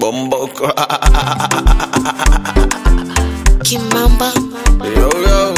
Bomboko. Kimamba yo, yo.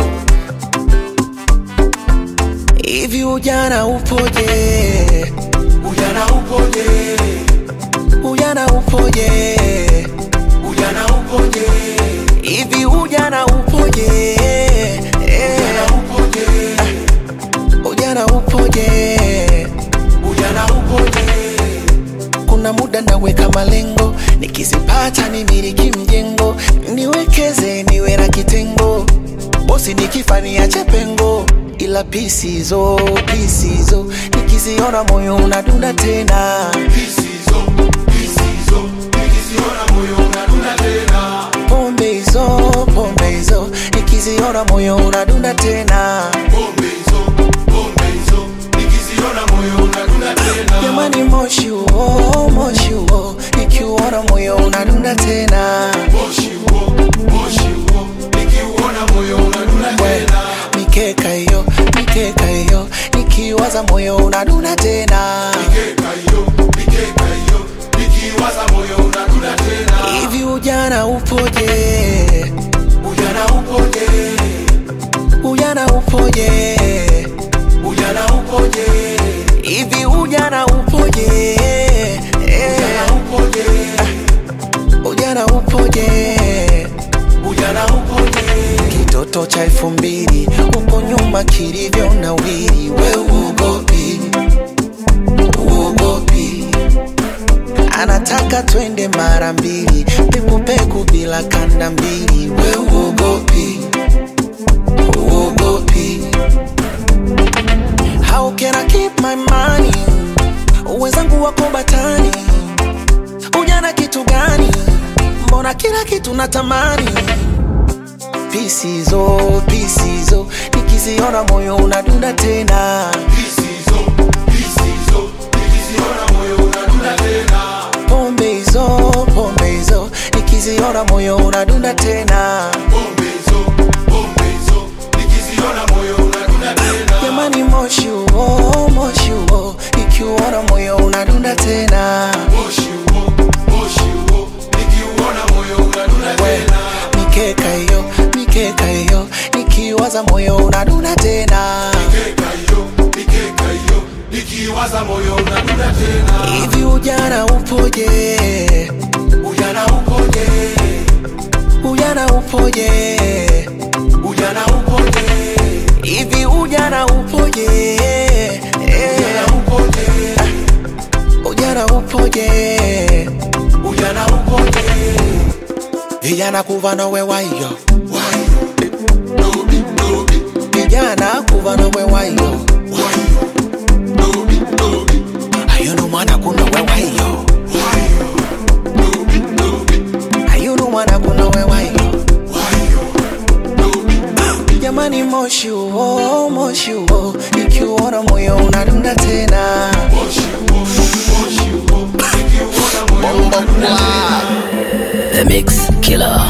Hivi ujana upoje? Ujana upoje? Ujana upoje? Ujana upoje? Hivi ujana upoje? Ujana upoje? Ujana upoje? Ujana upoje? Kuna muda naweka malengo, nikizipata nimiliki mjengo, niwekeze niwe na kitengo, bosi nikifa niache pengo, ila pisizo pisizo, nikiziona moyo unadunda tena, Pisizo, pisizo, nikiziona moyo unadunda tena. pombe hizo pombe hizo, nikiziona moyo unadunda tena, Pombe hizo, pombe hizo, nikiziona moyo unadunda tena. jamani moshi huo moshi huo, nikiuona moyo unadunda tena. Moshi huo, moshi huo, nikiuona moyo unadunda We, tena. mikeka hiyo mikeka hiyo nikiwaza moyo unadunda tena Mikeka hiyo, mikeka hiyo, nikiwaza moyo unadunda tena. hivi ujana upoje Ujana upoje? ujana upoje Ujana upoje? hivi ujana upoje Ujana upoje? ujana upoje Ujana upoje? kitoto cha elfu mbili huko nyuma kilivyo na wili we uogopi uogopi anataka twende mara mbili pekupeku bila kanda mbili we uogopi uogopi how can I keep my money wenzangu wako batani ujana kitu gani mbona kila kitu natamani pisizo pisizo nikiziona moyo unadunda tena Pisizo, pisizo, nikiziona moyo unadunda tena. pombe hizo pombe hizo nikiziona moyo unadunda tena Pombe hizo, pombe hizo, nikiziona moyo unadunda tena. jamani moshi huo moshi huo nikiuona moyo unadunda tena Moshi huo, moshi huo, nikiuona moyo unadunda We, tena. mikeka hiyo mikeka hiyo nikiwaza moyo unadunda tena Mikeka hiyo, mikeka hiyo, nikiwaza moyo unadunda tena. hivi ujana upoje Ujana upoje? ujana upoje Ujana upoje? hivi ujana upoje Ujana upoje? ujana upoje Ujana upoje? vijana kuva nowe wayo Wayo, dobi, dobi, vijana kuva nowe wayo wayo, dobi, dobi, ayunu mwana kunowe wayo wayo, dobi, dobi, ayunu mwana kunowe wayo wayo, dobi, dobi. jamani moshi huo moshi huo ikiuona moyo unadunda tena Moshi huo, moshi huo, nikiuona moyo unadunda tena. Bomboko. The Mix Killer